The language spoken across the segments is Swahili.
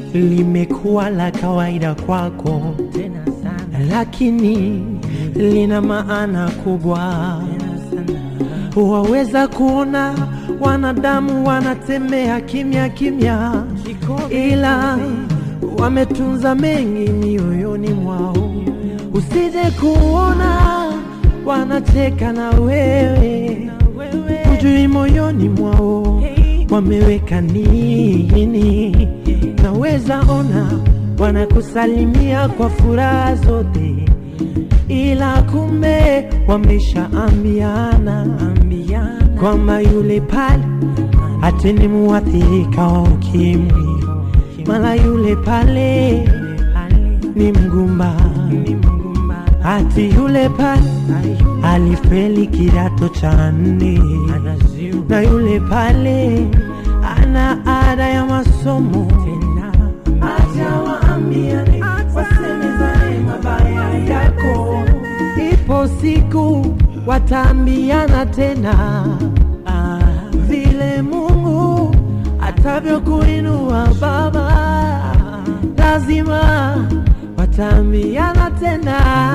limekuwa la kawaida kwako tena sana lakini lina maana kubwa tena sana waweza kuona wanadamu wanatembea kimya kimya ila wametunza mengi mioyoni mwao usije kuona wanacheka na wewe hujui moyoni mwao wameweka nini naweza ona wanakusalimia kwa furaha zote ila kumbe wameshaambiana ambiana kwamba yule pale ati ni muathirika wa ukimwi, mala yule pale ni mgumba, ni mgumba ati yule pale alifeli kidato cha nne, anaziu na yule pale ana ada ya masomo tena Acha waambiane, wasemezane mabaya yako. Ipo siku wataambiana tena ah, vile Mungu atavyokuinua Baba, lazima wataambiana tena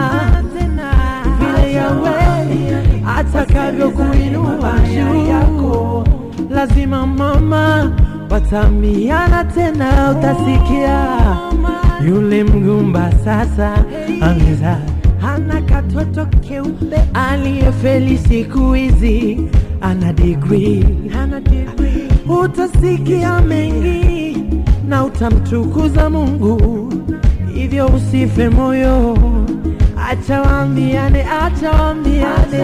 vile Yawe atakavyokuinua juu, lazima mama wataambiana tena, utasikia yule mgumba sasa ameza hana katoto keupe aliyefeli siku hizi ana degree hana degree utasikia mengi na utamtukuza Mungu, hivyo usife moyo, acha waambiane, acha waambiane,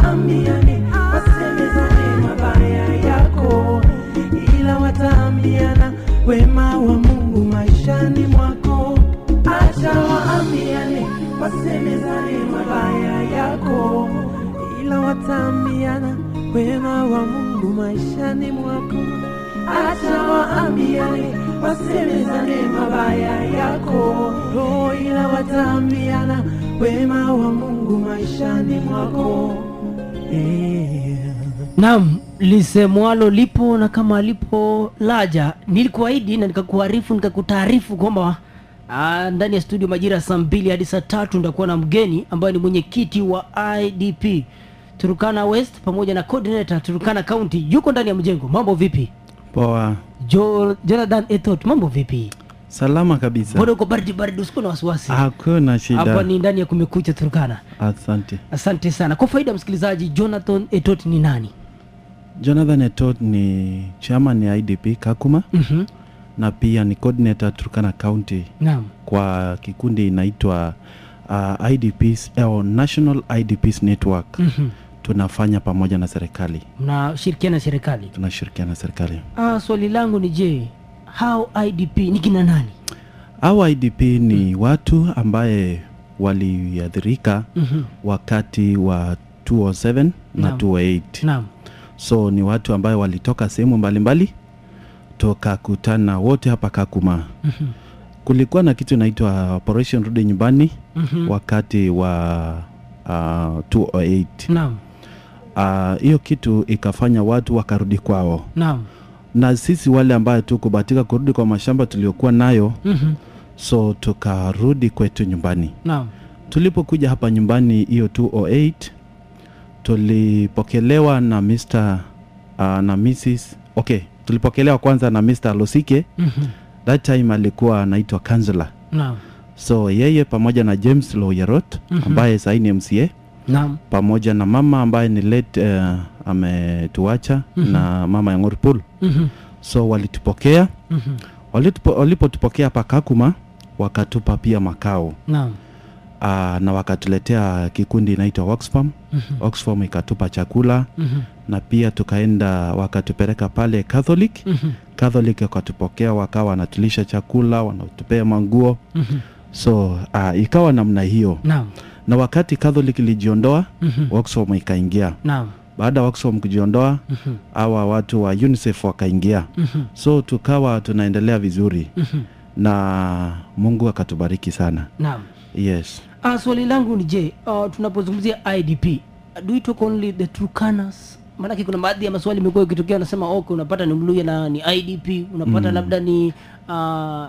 wasemezane mabaya yako, ila wataambiana wema wa Mungu maishani mwako. Acha waambiane, wasemezane mabaya yako, ila wataambiana wema wa Mungu maishani mwako. Acha waambiane, wasemezane mabaya yako, oh, ila wataambiana wema wa Mungu maishani mwako. Yeah. Naam, lisemwalo lipo na kama lipo laja. Nilikuahidi na nikakuarifu nikakutaarifu kwamba ah, ndani ya studio majira ya saa mbili hadi saa tatu nitakuwa na mgeni ambaye ni mwenyekiti wa IDP Turukana West pamoja na coordinator Turukana County, yuko ndani ya mjengo. Mambo vipi? Poa, Jo, Jonathan Ethot, mambo vipi? salama kabisa, Mbona uko baridi baridi, usikuwa na wasiwasi. hakuna Hapa shida. ni ndani ya Kumekucha Turukana. Asante. Asante sana. Kwa faida ya msikilizaji, Jonathan Etot ni nani? Jonathan Etot ni chairman ya IDP Kakuma Mhm. na pia ni coordinator Turkana County Naam. kwa kikundi inaitwa uh, IDPs au National IDPs Network. Mhm. Tunafanya pamoja na serikali, Mnashirikiana na serikali. tunashirikiana na serikali. Ah, swali langu ni je, how IDP ni kina nani? Au IDP ni watu ambaye waliathirika Mhm. wakati wa 207 na Naam. 208 Naam. so ni watu ambayo walitoka sehemu mbalimbali tukakutana wote hapa Kakuma. Mhm. Kulikuwa na kitu inaitwa Operation Rudi Nyumbani Mhm. wakati wa uh, 208 Naam. Ah, hiyo kitu ikafanya watu wakarudi kwao, Naam. na sisi wale ambayo tukubahatika kurudi kwa mashamba tuliokuwa nayo, Mhm. so tukarudi kwetu nyumbani. Naam. Tulipokuja hapa nyumbani hiyo 208 tulipokelewa na Mr. uh, na Mrs. Okay, tulipokelewa kwanza na Mr. Losike. Mhm. That time alikuwa anaitwa counselor. Naam. So yeye pamoja na James Loyerot Mhm. ambaye sasa ni MCA Naam. pamoja na mama ambaye ni late uh, ametuacha Mhm. na mama ya Ngorpul. Mhm. So walitupokea, Mhm. walitupo, walipotupokea hapa Kakuma wakatupa pia makao Naam. uh, na wakatuletea kikundi inaitwa Oxfam. Mhm. Oxfam ikatupa chakula Mhm. na pia tukaenda wakatupeleka pale Catholic. Mhm. Catholic wakatupokea wakawa wanatulisha chakula, wanatupea manguo, Mhm. so uh, ikawa namna hiyo. Naam. Na wakati Catholic ilijiondoa, Mhm. Oxfam ikaingia. Naam. Baada ya Oxfam kujiondoa, Mhm. hawa watu wa UNICEF wakaingia, Mhm. so tukawa tunaendelea vizuri Mhm. na Mungu akatubariki sana. Naam. Yes. Ah, swali langu ni je, uh, tunapozungumzia IDP do we talk only the Turkanas? Maanake kuna baadhi ya maswali imekuwa ikitokea, unasema okay, unapata ni Mluya na ni IDP, unapata labda ni uh,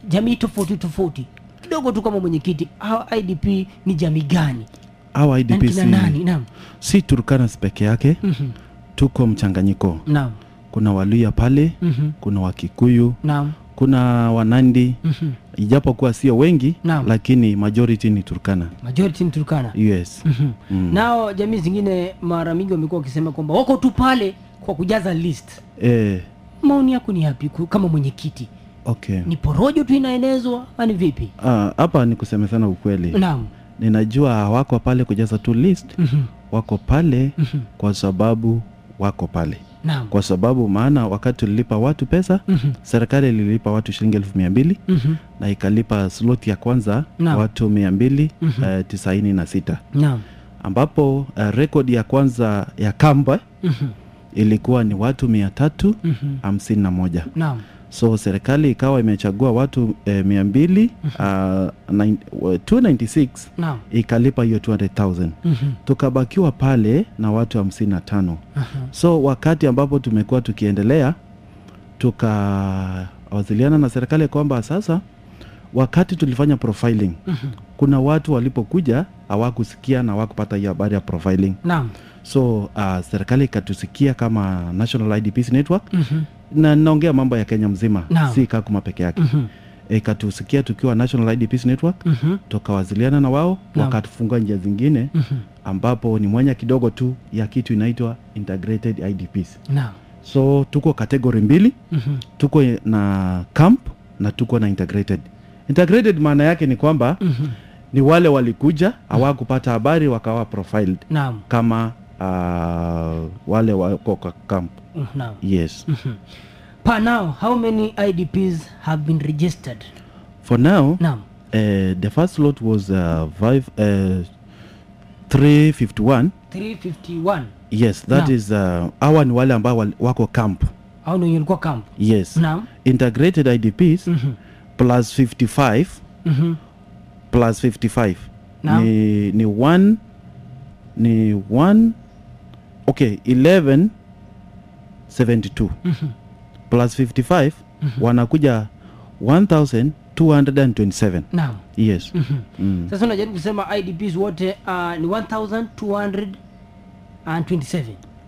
jamii tofauti tofauti kidogo tu kama mwenyekiti hawa idp ni jamii gani Hawa Na IDP ni kina si, nani naam si Turkana peke yake, Mhm. tuko mchanganyiko. naam Kuna Waluya pale, Mhm. kuna Wakikuyu, naam kuna Wanandi, Mhm. ijapokuwa sio wengi Naam. lakini majority ni Turkana. majority ni turkana Yes. Mhm. Mm. nao jamii zingine mara mingi wamekuwa wakisema kwamba wako tu pale kwa kujaza list Eh, maoni yako ni yapi ku- kama mwenyekiti okay. ni porojo tu inaenezwa ani vipi Ah, hapa ni kusema sana ukweli. naam Ninajua hawako pale kujaza tu list, Mhm. wako pale Mhm. kwa sababu wako pale, naam kwa sababu maana wakati tulilipa watu pesa Mhm. serikali ililipa watu shilingi elfu mia mbili Mhm. na ikalipa slot ya kwanza Naam. watu mia mbili Mhm. eh, tisaini na sita naam ambapo uh, rekodi ya kwanza ya kamba Mhm. ilikuwa ni watu mia tatu Mhm. hamsini na moja naam so serikali ikawa imechagua watu eh, mia mbili uh, nine- wa- 296 naam ikalipa hiyo 200000 Mhm. tukabakiwa pale na watu hamsini na tano Aha. so wakati ambapo tumekuwa tukiendelea tukawasiliana na serikali kwamba sasa wakati tulifanya profiling Mhm. kuna watu walipokuja hawakusikia na hawakupata hiyo habari ya profiling naam so uh, serikali ikatusikia kama national idps network Mhm. na naongea mambo ya kenya mzima Naam. si kakuma peke yake Mhm. ikatusikia tukiwa national idps network Mhm. tukawasiliana na wao Naam. wakatufungua njia zingine Mhm. ambapo ni mwanya kidogo tu ya kitu inaitwa integrated idps naam so tuko kategori mbili Mhm. tuko na camp na tuko na integrated integrated maana yake ni kwamba Mhm. ni wale walikuja hawakupata habari wakawa profiled naam kama uh, wale wako kwa camp Mhm. naam yes Mhm. per now how many idps have been registered for now naam uh, the first lot was uh, five, uh, 351 351 yes that Naam. is uh, hawa ni wale ambao wal- wako camp au ndio ilikuwa camp yes naam integrated idps Mhm. plus 55 Mhm. plus 55 Naam. ni ni one ni one okay 11 72 Mhm. plus 55 wanakuja 1227 naam yes Mhm. mm. sasa unajaribu kusema idps wote uh, ni 1227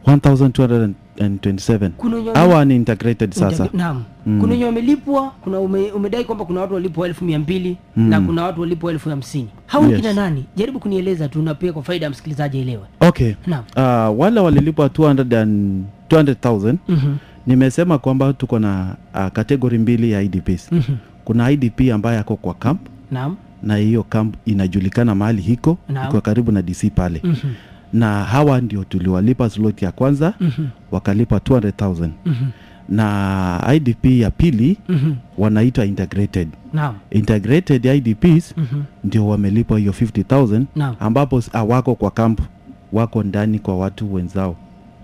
1227 kuna wenye hawa ni integrated sasa Integra- naam Mm. kuna wenye wamelipwa kuna ume, umedai kwamba kuna watu walipwa elfu mia mbili na kuna watu walipwa elfu hamsini hao Yes. kina nani jaribu kunieleza tu na pia kwa faida ya msikilizaji aelewe okay naam uh, wale walilipwa 200 and 200000 Mhm. nimesema kwamba tuko na uh, kategori mbili ya idps Mhm. kuna idp ambaye ako kwa camp naam na hiyo camp inajulikana mahali hiko Naam. iko karibu na dc pale Mhm. na hawa ndio tuliwalipa slot ya kwanza Mhm. wakalipa 200000 Mhm. na idp ya pili Mhm. wanaitwa integrated naam integrated idps Mhm. ndio wamelipwa hiyo 50000 naam ambapo s- hawako kwa camp wako ndani kwa watu wenzao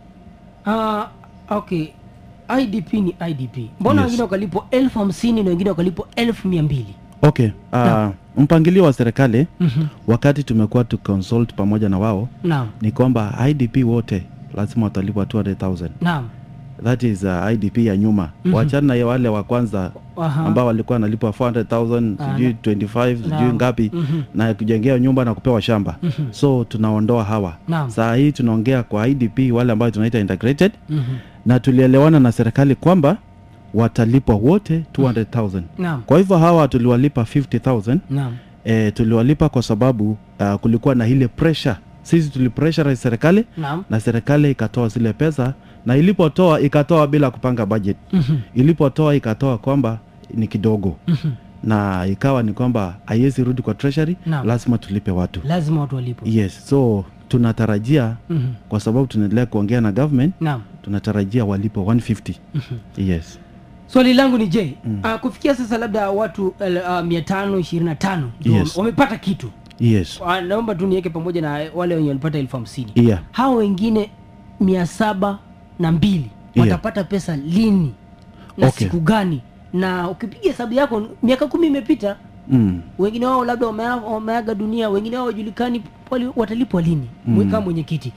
Ah, okay idp ni idp mbona Yes. wengine wakalipwa elfu hamsini na wengine wakalipwa elfu mia mbili okay uh, Naam. mpangilio wa serikali Mhm. wakati tumekuwa tuconsult pamoja na wao naam ni kwamba idp wote lazima watalipwa 200000 naam that is uh, idp ya nyuma Mhm. wachana na ya wale wa kwanza Aha. ambao walikuwa wanalipwa 400000 Ah, sijui na- 25 sijui Naam. ngapi Mhm. na kujengea nyumba na kupewa shamba Mhm. so tunaondoa hawa Naam. saa hii tunaongea kwa idp wale ambao tunaita integrated Mhm. na tulielewana na serikali kwamba watalipwa wote 200000 naam kwa hivyo hawa tuliwalipa 50000 naam e, tuliwalipa kwa sababu uh, kulikuwa na ile pressure sisi tulipressure serikali naam na serikali ikatoa zile pesa na ilipotoa ikatoa bila kupanga budget Mhm. ilipotoa ikatoa kwamba ni kidogo Mhm. na ikawa ni kwamba haiwezi rudi kwa treasury Naam. lazima tulipe watu lazima watu walipwe yes so tunatarajia Mhm. kwa sababu tunaendelea kuongea na government naam tunatarajia walipo 150 yes swali langu ni je uh, kufikia sasa labda watu uh, mia tano ishirini na tano ndio Yes. wamepata kitu yes uh, naomba tu niweke pamoja na wale wenye walipata elfu hamsini yeah hao wengine mia saba na mbili Yeah. watapata pesa lini na Okay. siku gani na ukipiga hesabu yako miaka kumi imepita mm. wengine wao labda wamea- wameaga dunia wengine wao wajulikani wali- watalipwa lini mm. kama mwenyekiti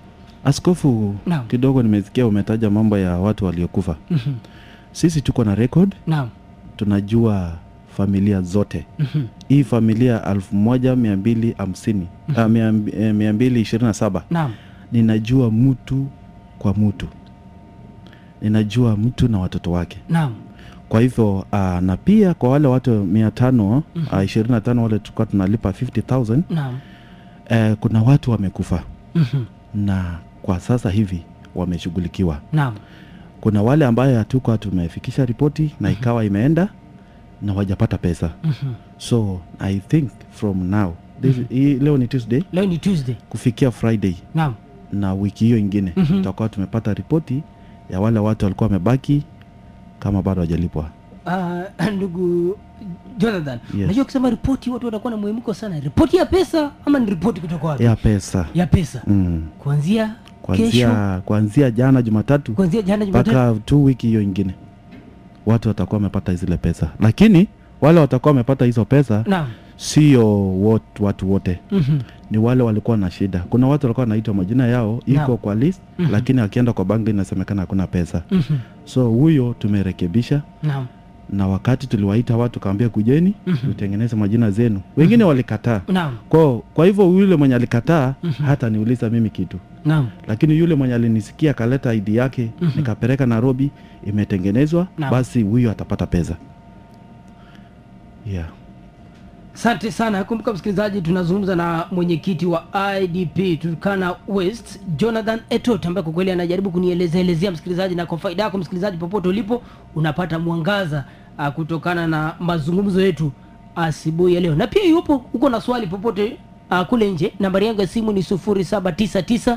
askofu Naam. kidogo nimesikia umetaja mambo ya watu waliokufa Mhm. sisi tuko na record naam tunajua familia zote Mhm. hii familia elfu moja mia mbili hamsini ah, mia mb- eh, mia mbili ishirini na saba naam ninajua mtu kwa mtu ninajua mtu na watoto wake naam kwa hivyo uh, na pia kwa wale watu mia tano uh, ishirini na tano wale tulikuwa tunalipa 50000 naam uh, kuna watu wamekufa Mhm. na kwa sasa hivi wameshughulikiwa naam kuna wale ambayo hatukuwa tumefikisha ripoti na ikawa imeenda na wajapata pesa Mhm. so i think from now this, hii, leo ni tuesday leo ni tuesday kufikia friday naam na wiki hiyo ingine Mhm. tutakuwa tumepata ripoti ya wale watu walikuwa wamebaki kama bado hawajalipwa Ah, ndugu jonathan Yes. najua kusema ripoti watu watakuwa na muhemko sana ripoti ya pesa ama ni ripoti kutoka wapi ya pesa ya pesa mm. kuanzia kesho kuanzia kuanzia jana jumatatu kuanzia jana jumatatu mpaka tu wiki hiyo ingine watu watakuwa wamepata zile pesa lakini wale watakuwa wamepata hizo pesa naam sio wot- watu wote Mhm. ni wale walikuwa na shida kuna watu walikuwa wanaitwa majina yao iko Naam. kwa list Mhm. lakini akienda kwa banki inasemekana hakuna pesa Mhm. so huyo tumerekebisha naam na wakati tuliwaita watu kawambia kujeni Mhm. tutengeneze majina zenu wengine walikataa naam kwa, kwa hivyo yule mwenye alikataa hata niuliza mimi kitu naam lakini yule mwenye alinisikia akaleta ID yake Mhm. nikapeleka Nairobi imetengenezwa Naam. basi huyo atapata pesa yeah. asante sana kumbuka msikilizaji tunazungumza na mwenyekiti wa idp turkana west jonathan etot ambaye kwa kweli anajaribu kunielezaelezea msikilizaji na kwa faida yako msikilizaji popote ulipo unapata mwangaza uh, kutokana na mazungumzo yetu asubuhi ya leo na pia iwapo uko na swali popote uh, kule nje nambari yangu ya simu ni 799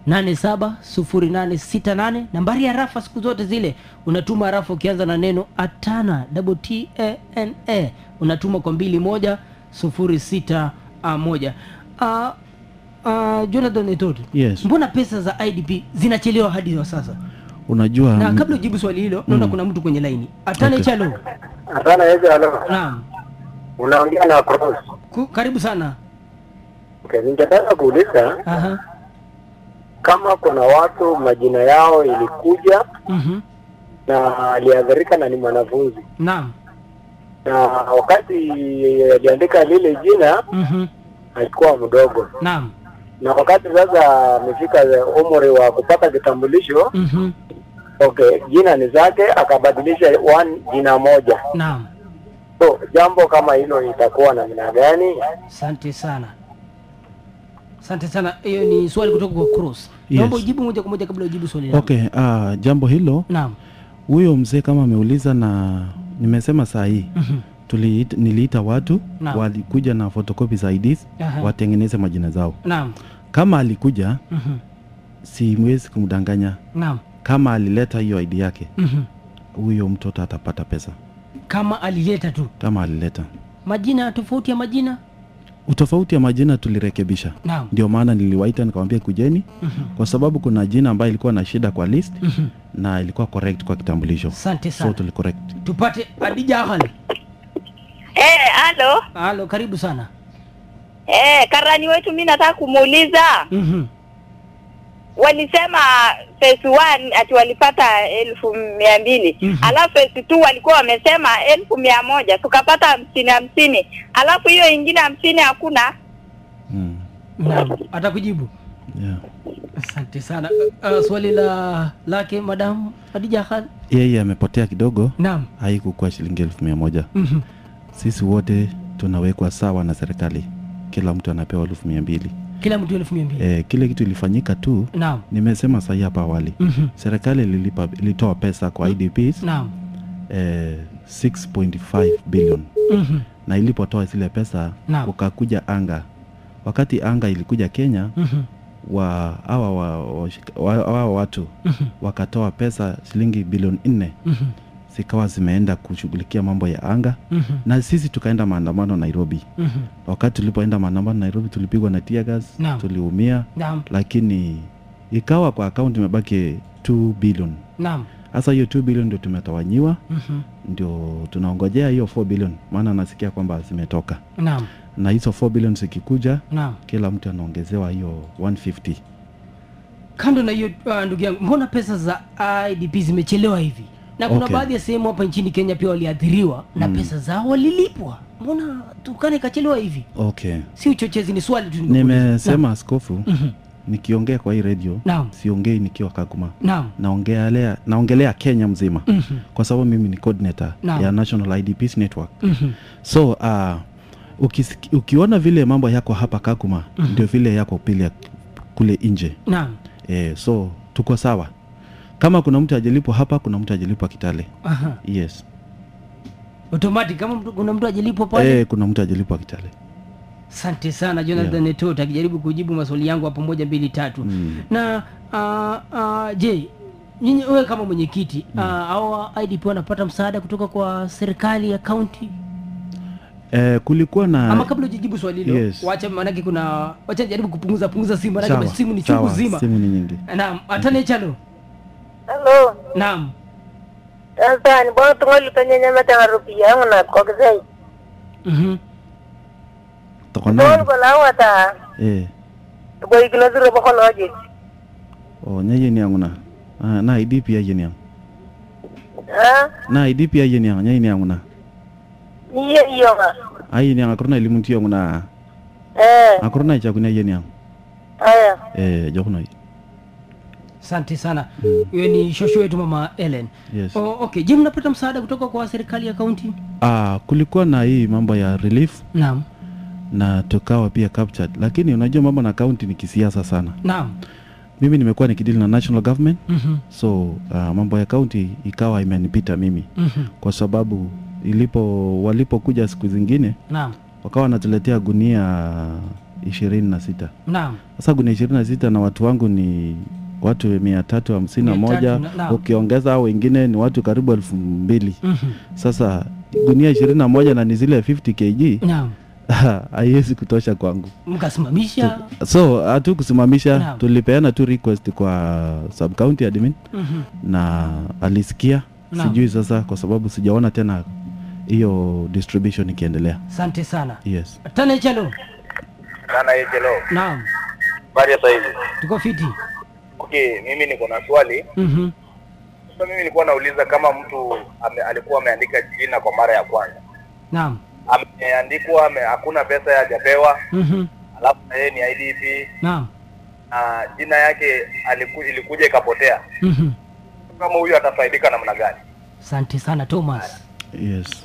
870868 nambari ya rafa siku zote zile unatuma rafa ukianza na neno atana double t a n a unatuma kwa mbili moja sufuri sita ah, moja uh, uh, jonathan etot Yes. mbona pesa za idp zinachelewa hadi wa sasa unajua na mm, kabla ujibu swali hilo naona kuna mtu kwenye laini atane Okay. chalo Asana hivi halo. naam Unaongea na Cross. Ku, karibu sana Okay, ningetaka kuuliza Aha. kama kuna watu majina yao ilikuja Mhm. na aliadhirika na ni mwanafunzi naam na wakati aliandika lile jina Mhm. alikuwa mdogo, naam na wakati sasa amefika umri wa kupata kitambulisho, Mhm. okay, jina ni zake, akabadilisha one jina moja. naam So jambo kama hilo itakuwa namna gani? asante sana asante sana hiyo ni swali kutoka kwa cross Yes. naomba ujibu moja kwa moja kabla ujibu swali langu. okay uh, jambo hilo naam huyo mzee kama ameuliza na nimesema saa hii Mhm. tuliita, niliita watu Naam. walikuja na photocopy za IDs Aha. watengeneze majina zao naam kama alikuja Mhm. siwezi kumdanganya naam kama alileta hiyo ID yake Mhm. huyo mtoto atapata pesa kama alileta tu kama alileta majina tofauti ya majina utofauti ya majina tulirekebisha naam ndio maana niliwaita nikamwambia kujeni Mhm. kwa sababu kuna jina ambayo ilikuwa na shida kwa list Mhm. na ilikuwa correct kwa kitambulisho asante so sana tulicorrect tupate adija ahali Eh, halo. halo karibu sana Eh, karani wetu mi nataka kumuuliza. Mhm. Walisema phase one ati walipata elfu mia mbili Mhm. alafu phase two walikuwa wamesema elfu mia moja tukapata hamsini hamsini alafu hiyo ingine hamsini hakuna. mm. naam atakujibu yeah. asante sana uh, swali la lake madam adija ahali yeye amepotea kidogo naam haikukuwa shilingi elfu mia moja Mhm. sisi wote tunawekwa sawa na serikali kila mtu anapewa elfu mia mbili kila mtu elfu mia mbili e, kile kitu ilifanyika tu naam nimesema sahi hapa awali Mhm. serikali ililipa ilitoa pesa kwa idps naam eh, 6.5 billion Mhm. na ilipotoa zile pesa Naam. ukakuja anga wakati anga ilikuja kenya Mhm. wa hawa wa, wa, wa, wa watu Mhm. wakatoa pesa shilingi bilioni nne Mhm. zikawa zimeenda kushughulikia mambo ya anga Mhm. na sisi tukaenda maandamano nairobi Mhm. wakati tulipoenda maandamano nairobi tulipigwa na tear gas Naam. tuliumia naam lakini ikawa kwa akaunti imebaki 2 billion naam hasa hiyo 2 billion ndio tumetawanyiwa Mhm. ndio tunaongojea hiyo 4 billion maana nasikia kwamba zimetoka naam na hizo 4 billion zikikuja naam kila mtu anaongezewa hiyo 150 kando na hiyo uh, ndugu yangu mbona pesa za idp zimechelewa hivi na kuna Okay. baadhi ya sehemu hapa nchini kenya pia waliathiriwa na pesa zao walilipwa mbona tukana ikachelewa hivi okay si uchochezi ni swali tu nimekuuliza. nimesema askofu Mhm. nikiongea kwa hii redio Naam. siongei nikiwa kakuma naam naongelea naongelea kenya mzima Mhm. kwa sababu mimi ni coordinator Naam. ya national idps network Mhm. so uh, ukisiki, ukiona vile mambo yako hapa kakuma ndio vile yako pile kule nje naam e, so tuko sawa kama kuna mtu ajalipwa hapa kuna mtu ajalipwa kitale Aha. yes automatic kama mtu, kuna mtu ajalipwa pale e, kuna mtu ajalipwa kitale asante sana jonathan Yeah. netot akijaribu kujibu maswali yangu hapo moja mbili tatu Mm. na uh, uh, je nyinyi wewe kama mwenyekiti mm. uh, au idp wanapata msaada kutoka kwa serikali ya kaunti e, kulikuwa na ama kabla ujijibu swali hilo Yes. wacha maanake kuna wacha jaribu kupunguza punguza simu Sawa, maanake simu ni chungu sawa, zima simu ni nyingi naam atane chalo Hello. naam Sasa ni bwana tungoli penye nyama tanga rupia yangu na kwa kizai. Mhm. toko Tungoli nani kwa lao ata. e, Kwa ikino zuro bako loje. o nya yeni yangu na ah, na idp ya yeni yangu Ha? na idp ya yeni yangu nya yeni yangu na Niye iyo nga. ai yeni yangu akuruna elimu tiyo yangu na Eh. akuruna ichakunya yeni yangu Aya. e, jokuno asante sana huyo ni shosho wetu mama ellen yes oh, okay je mnapata msaada kutoka kwa serikali ya kaunti ah, kulikuwa na hii mambo ya relief naam na tukawa pia captured lakini unajua mambo na kaunti ni kisiasa sana naam mimi nimekuwa nikidili na national government Mhm. so uh, mambo ya kaunti ikawa imenipita mimi Mhm. kwa sababu ilipo walipokuja siku zingine naam wakawa wanatuletea gunia ishirini na sita naam sasa gunia ishirini na sita na watu wangu ni watu mia tatu hamsini na Mia tatu moja na- naam. ukiongeza hao wengine ni watu karibu elfu mbili Mhm. sasa gunia ishirini na moja na ni zile 50 kg naam haiwezi kutosha kwangu mkasimamisha so hatu kusimamisha Naam. tulipeana tu request kwa sub county admin Mhm. na alisikia Naam. sijui sasa kwa sababu sijaona tena hiyo distribution ikiendelea asante sana yes tane chalo Sana Ejelo. naam Habari ya sasa hivi. tuko fiti Okay, mimi niko na swali. Mhm. Sasa mimi nilikuwa nauliza kama mtu ame, alikuwa ameandika jina kwa mara ya kwanza. naam Ameandikwa ame, hakuna pesa hajapewa, Mhm. alafu na yeye ni IDP naam na jina yake aliku, ilikuja ikapotea. Mhm. Kama huyu atafaidika namna gani? asante sana thomas yes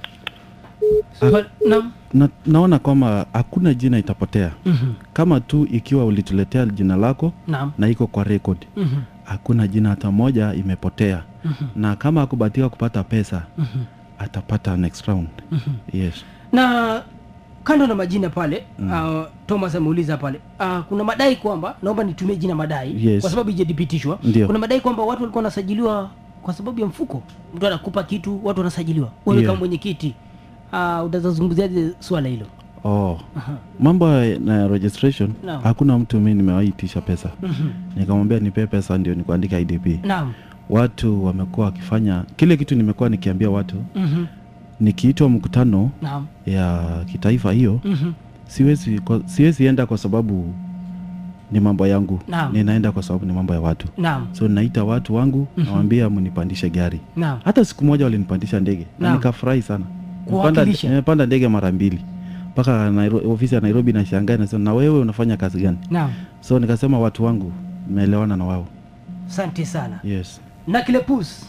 Swali- naam na, naona kwamba hakuna jina itapotea Mhm. kama tu ikiwa ulituletea jina lako naam na iko kwa record Mhm. hakuna jina hata moja imepotea Mhm. na kama akubatika kupata pesa Mhm. atapata next round Mhm. yes na kando na majina pale mm. uh, thomas ameuliza pale uh, kuna madai kwamba naomba nitumie jina madai Yes. kwa sababu ijadhibitishwa Ndio. kuna madai kwamba watu walikuwa wanasajiliwa kwa sababu ya mfuko mtu anakupa kitu watu wanasajiliwa wewe Yeah. kama mwenyekiti uh, utazungumziaje swala hilo oh Aha. mambo ya- na registration Naam. hakuna mtu mi nimewaitisha pesa Mhm. nikamwambia nipee pesa ndio nikuandika idp naam watu wamekuwa wakifanya kile kitu nimekuwa nikiambia watu Mhm. nikiitwa mkutano naam ya kitaifa hiyo Mhm. siwezi kwa, siwezi enda kwa sababu ni mambo yangu Naam. ninaenda kwa sababu ni mambo ya watu naam so naita watu wangu Mhm. nawambia mnipandishe gari naam hata siku moja walinipandisha ndege na Naam. nikafurahi sana Kuwakilisha. nimepanda ndege mara mbili mpaka Nairo- ofisi ya nairobi na shangaa nasema na wewe unafanya kazi gani naam so nikasema watu wangu meelewana na wao asante sana yes na kilepus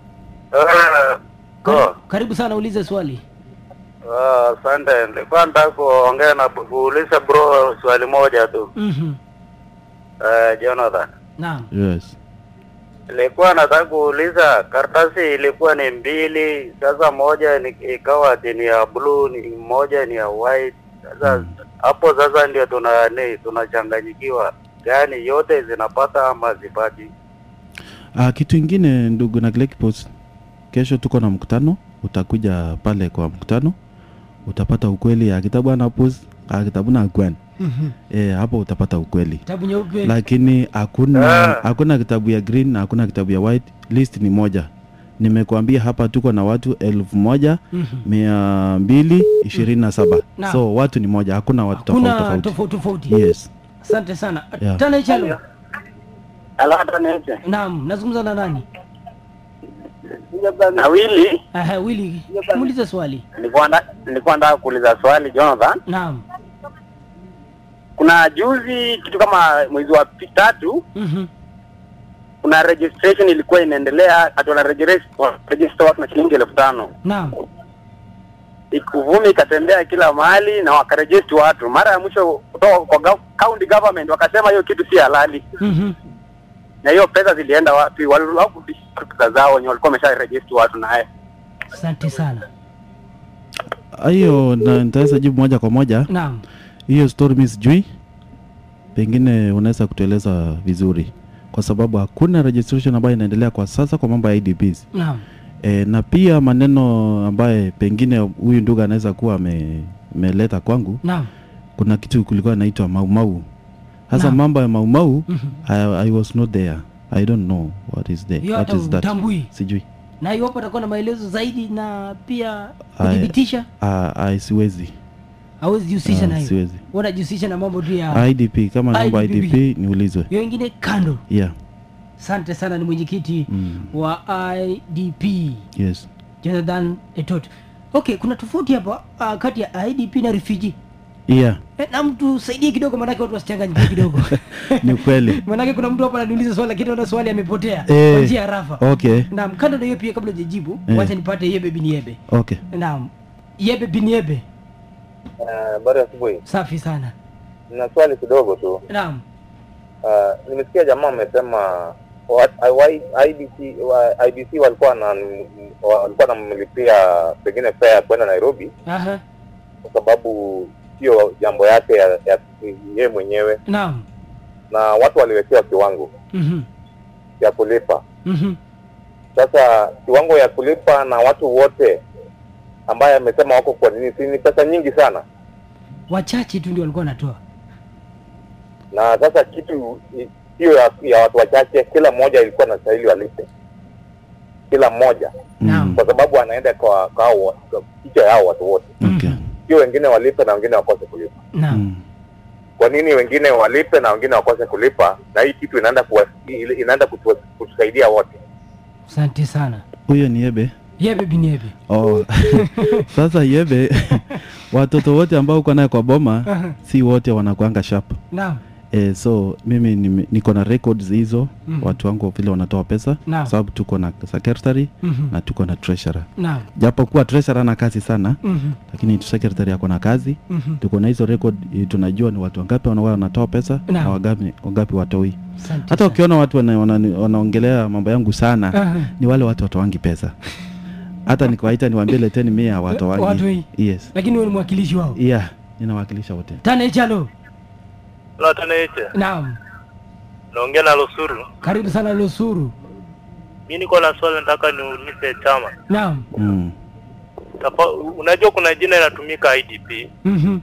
Ah, karibu, karibu sana ulize swali ah, Asante, nilikuwa nataka kuongea na kuuliza bro swali moja tu. Mhm. Eh, Jonathan, naam yes nilikuwa nataka kuuliza karatasi ilikuwa ni mbili, sasa moja ni, ikawa ati ni ya blue, ni moja ni ya white. Sasa hapo sasa ndio tuna ni tunachanganyikiwa, gani yote zinapata ama zipati? Ah, kitu ingine ndugu na Post, kesho tuko na mkutano, utakuja pale kwa mkutano, utapata ukweli ya kitabu ana pus ah, kitabu na kwen Mhm. eh, hapo utapata ukweli, kitabu nyeupe lakini hakuna Ah. hakuna kitabu ya green na hakuna kitabu ya white, list ni moja. Nimekuambia hapa tuko na watu elfu moja Mhm. mia mbili ishirini na saba Naam. so watu ni moja, hakuna watu tofauti kuna tofauti. tofauti tofauti Yes. asante sana Yeah. tana chalo Alata niache. naam nazungumza na nani na Willy, Aha, Willy, muulize swali. nilikuwa nda- nilikuwa nataka kuuliza swali Jonathan. Naam. Kuna juzi kitu kama mwezi wa pi- tatu, Mhm. kuna registration ilikuwa inaendelea, ati wana register register watu na shilingi elfu tano Naam. ikuvumi ikatembea kila mahali na wakaregister watu. Mara ya mwisho kutoka kwa gov- county government wakasema hiyo kitu si halali, Mhm. na hiyo pesa zilienda wapi? Walikurudisha pesa zao wenye walikuwa wamesha register watu naye. Asante sana. hiyo na nitaweza jibu moja kwa moja Naam. hiyo story mi sijui pengine unaweza kutueleza vizuri kwa sababu hakuna registration ambayo inaendelea kwa sasa kwa mambo ya idps Naam. e, na pia maneno ambaye pengine huyu ndugu anaweza kuwa ame- ameleta kwangu Naam. kuna kitu kulikuwa inaitwa maumau sasa Naam. mambo ya maumau Mhm. I, i was not there i don't know what is there Hiyo what hata is that utambui. sijui Na iwapo atakuwa na maelezo zaidi na pia Aya. kudhibitisha, uh, I siwezi hawezi jihusisha Ah, na hiyo. siwezi. Wanajihusisha na mambo tu ya idp kama naomba IDP. idp niulizwe hiyo ingine kando. yeah Asante sana, ni mwenyekiti mm. wa IDP yes Jonathan Etot. Okay, kuna tofauti hapa uh, kati ya IDP na refugee. yeah Eh, na mtu saidie kidogo, maanake watu wasichanganyikiwe kidogo. ni kweli Maanake kuna mtu hapa ananiuliza swali lakini ona swali amepotea Eh. kwa njia ya rafa. okay Naam, kando na hiyo pia, kabla hujajibu, Eh. wacha nipate yebe bin yebe. okay Naam, yebe bin yebe, Habari asubuhi. safi sana. Nina swali kidogo tu. Naam, Uh, nimesikia jamaa amesema wa- I- IBC wa- IBC walikuwa na walikuwa namlipia pengine fare kwenda Nairobi aha, kwa sababu sio jambo yake ya, ya yeye mwenyewe, naam, na watu waliwekewa kiwango mhm, ya kulipa. mhm, Sasa kiwango ya kulipa na watu wote ambaye amesema wako kwa nini, si ni pesa nyingi sana, wachache tu ndio walikuwa wanatoa. na sasa kitu i- hiyo ya, ya watu wachache, kila mmoja ilikuwa na stahili walipe, kila mmoja, Naam. kwa sababu anaenda kwa kwa hao wa- kwa kichwa yao watu wote, okay sio wengine walipe na wengine wakose kulipa. Naam, mm. Kwa nini wengine walipe na wengine wakose kulipa? Na hii kitu inaenda kuwa, ile- inaenda kutu- kutusaidia wote. asante sana. huyo ni yebe Yebe bin yebe. oh. sasa yebe watoto wote ambao uko naye kwa boma Aha. si wote wanakuanga sharp Naam, e, so mimi nime- niko na records hizo Mhm. watu wangu vile wanatoa pesa Naam. sababu tuko na secretary mhm, na tuko na treasurer naam, japokuwa treasurer ana kazi sana mhm, lakini secretary ako na kazi mhm. tuko na hizo record eh, tunajua ni watu wangapi wana- wanatoa pesa Naam. na wangapi, wangapi watoi Asante hata sana. ukiona watu wana, wana, wanaongelea mambo yangu sana Aha. ni wale watu watowangi pesa hata nikawaita niwaambie leteni mia Watoi. watowangi yes Lakini wewe ni mwakilishi wao. yeah ninawakilisha wote Tane chalo. Latanaiche, Naam, naongea na Lusuru. karibu sana Lusuru. Mi niko na swali nataka niulize chama. Naam, mm. Tafa, unajua kuna jina inatumika IDP mhm,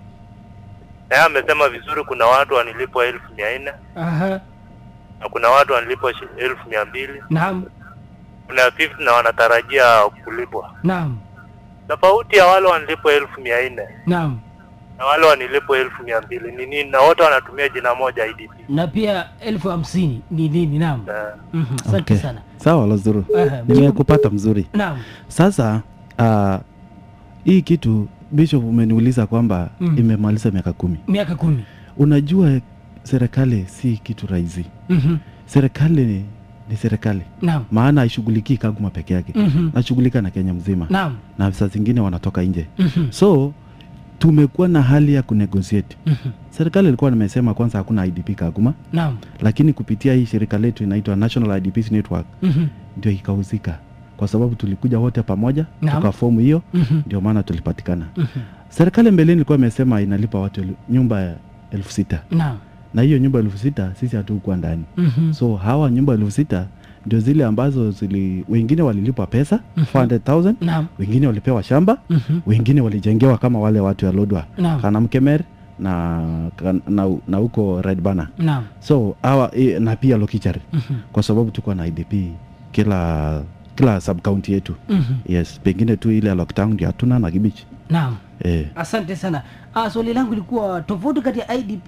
na yeye amesema vizuri, kuna watu wanilipwa elfu mia nne aha, na kuna watu wanilipwa shi- elfu mia mbili naam, kuna 50 na wanatarajia kulipwa. naam, Tofauti ya wale wanilipwa elfu mia nne naam. na wale wanilipwa elfu mia mbili ni nini? Na wote wanatumia jina moja IDP. Na pia elfu hamsini ni nini? Naam, Na mhm, asante okay. sana. sawa lazuru Aha, nimekupata mzuri Naam, sasa uh, hii kitu bishop umeniuliza kwamba Mm. imemaliza miaka kumi miaka kumi. unajua serikali si kitu rahisi Mhm, serikali ni, ni serikali Naam, maana haishughulikii kaguma peke yake mhm, nashughulika na kenya mzima naam, na saa zingine wanatoka nje mhm, so tumekuwa na hali ya kunegotiate mhm, serikali ilikuwa nimesema kwanza hakuna idp kaguma naam, lakini kupitia hii shirika letu inaitwa national idps network mhm, ndio ikahusika kwa sababu tulikuja wote pamoja Naam. tukafomu hiyo mhm, ndio maana tulipatikana mhm, serikali mbeleni ilikuwa imesema inalipa watu elu- nyumba ya elfu sita naam, na hiyo nyumba elfu sita sisi hatukuwa ndani mhm, so hawa nyumba elfu sita ndio zile ambazo zili wengine walilipwa pesa 400000 naam, wengine walipewa shamba mhm, wengine walijengewa kama wale watu ya lodwa Naam. kanamkemer na kan- na na huko red bana naam, so hawa eh, na pia lokichari mhm, kwa sababu tuko na idp kila kila sub county yetu mhm, yes pengine tu ile ya lockdown ndio hatuna na kibichi naam. eh, Asante sana. Ah, swali langu lilikuwa tofauti kati ya IDP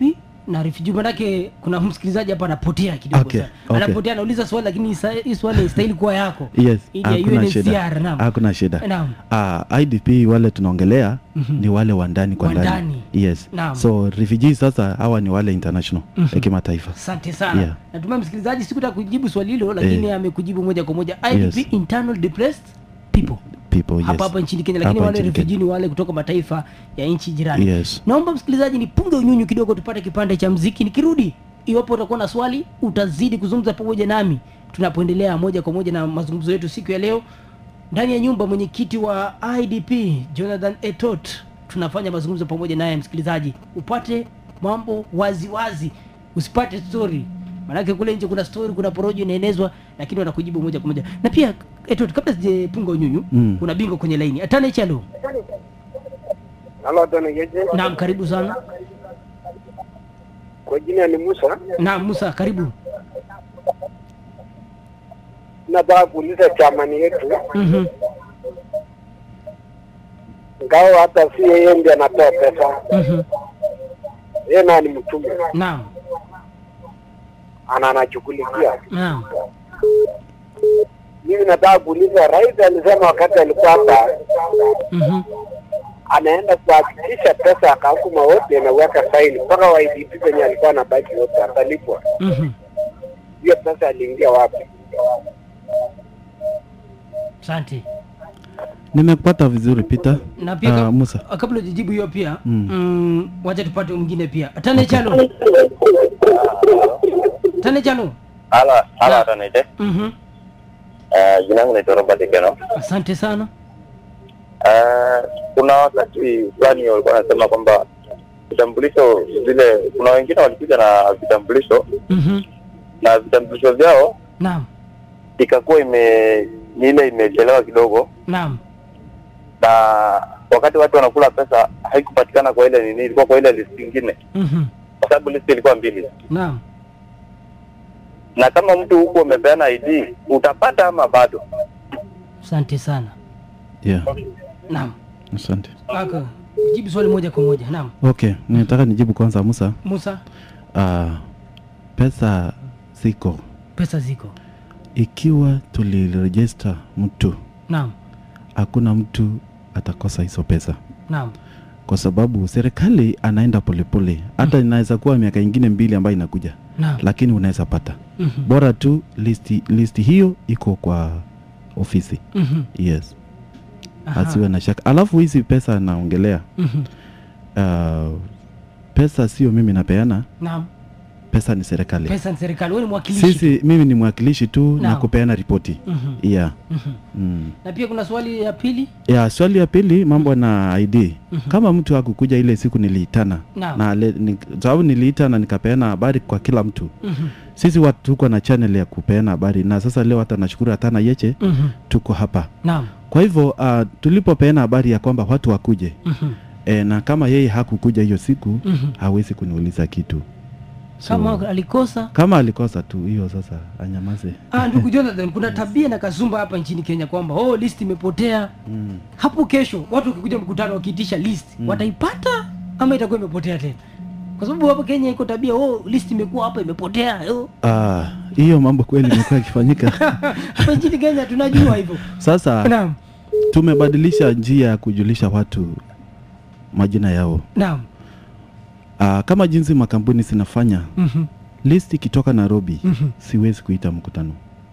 na refugee manake kuna msikilizaji hapa anapotea kidogo Okay, sana. okay. anapotea anauliza swali lakini sa- hii swali istahili kuwa yako yes Ili ya hakuna shida UNHCR, naam. hakuna shida Naam. uh, idp wale tunaongelea ni wale wa ndani kwa Wa ndani ndani. yes Naam. so refugees sasa hawa ni wale international ya kimataifa asante sana Yeah. natumai msikilizaji sikutaka kujibu swali hilo lakini Eh. amekujibu moja kwa moja idp Yes. internal displaced people people yes. hapa hapa nchini kenya lakini Hapa wale nchini Kenya. refugee ni wale kutoka mataifa ya nchi jirani Yes. naomba msikilizaji nipunge unyunyu kidogo tupate kipande cha mziki nikirudi iwapo utakuwa na swali utazidi kuzungumza pamoja nami tunapoendelea moja kwa moja na mazungumzo yetu siku ya leo ndani ya nyumba mwenyekiti wa idp jonathan etot tunafanya mazungumzo pamoja naye msikilizaji upate mambo wazi wazi usipate story maanake kule nje kuna story kuna porojo inaenezwa lakini wanakujibu moja kwa moja na pia etot kabla sijapunga unyunyu Mm. kuna bingo kwenye laini atane chalo Halo Dona Geje, naam karibu sana kwa jina ni Musa. naam musa karibu Nataka kuuliza chamani yetu, Mhm. ngao hata si yeye ndiye anatoa pesa, Mhm. yeye naye ni mtume, naam ana anashughulikia. naam Mimi nataka kuuliza, rais alisema wakati alikuwa hapa, Mhm. anaenda kuhakikisha pesa akakuma wote anaweka faini mpaka wa IDP penye alikuwa anabaki wote atalipwa. Mhm. Hiyo pesa aliingia wapi? asante nimekupata vizuri peter na pia Ah, kab- musa kabla ujijibu hiyo pia Mm. mm, wacha tupate mwingine pia atane chalo tane chalo Hala, hala Na- atanite. Mhm. Uh, jina langu naitwa Robert Keno. asante sana Uh, kuna wakati fulani walikuwa wanasema kwamba vitambulisho vile, kuna wengine walikuja na vitambulisho Mhm. na vitambulisho vyao naam ikakuwa ime ni ile imechelewa kidogo, naam na wakati watu wanakula pesa haikupatikana kwa ile nini, ilikuwa kwa ile list nyingine, Mhm. kwa sababu list ilikuwa mbili. naam Na kama mtu huko umepeana ID utapata ama bado? asante sana yeah naam asante aka jibu swali moja kwa moja naam okay nitaka nijibu kwanza musa musa uh, pesa ziko pesa ziko ikiwa tulirejista mtu naam hakuna mtu atakosa hizo pesa naam kwa sababu serikali anaenda polepole hata inaweza kuwa miaka ingine mbili ambayo inakuja naam lakini unaweza pata Mhm. bora tu listi, listi hiyo iko kwa ofisi Mhm. yes Aha. asiwe na shaka alafu hizi pesa naongelea Mhm. uh, pesa sio mimi napeana naam pesa ni serikali pesa ni serikali wewe ni mwakilishi sisi mimi ni mwakilishi tu na Naam. kupeana ripoti Mhm. yeah. Mhm. mm. na pia kuna swali ya pili ya swali ya pili mambo na id kama mtu hakukuja ile siku niliitana Naam. na le- ni- sababu niliitana nikapeana habari kwa kila mtu Mhm. sisi watu tuko na channel ya kupeana habari na sasa leo hata nashukuru hatana yeche Mhm. tuko hapa naam kwa hivyo uh, tulipopeana habari ya kwamba watu wakuje Mhm. e, na kama yeye hakukuja hiyo siku Mhm. hawezi kuniuliza kitu kama alikosa kama alikosa tu hiyo sasa anyamaze ah, ndugu jonathan kuna tabia na kasumba hapa nchini kenya kwamba oh, list imepotea mm. hapo kesho watu wakikuja mkutano wakiitisha list wataipata ama itakuwa imepotea tena kwa sababu hapa kenya iko tabia oh, list imekuwa hapa imepotea oh. Ah, hiyo mambo kweli imekuwa ikifanyika hapa nchini kenya tunajua hivyo sasa naam tumebadilisha njia ya kujulisha watu majina yao naam uh, kama jinsi makampuni zinafanya Mhm. list ikitoka nairobi Mhm. siwezi kuita mkutano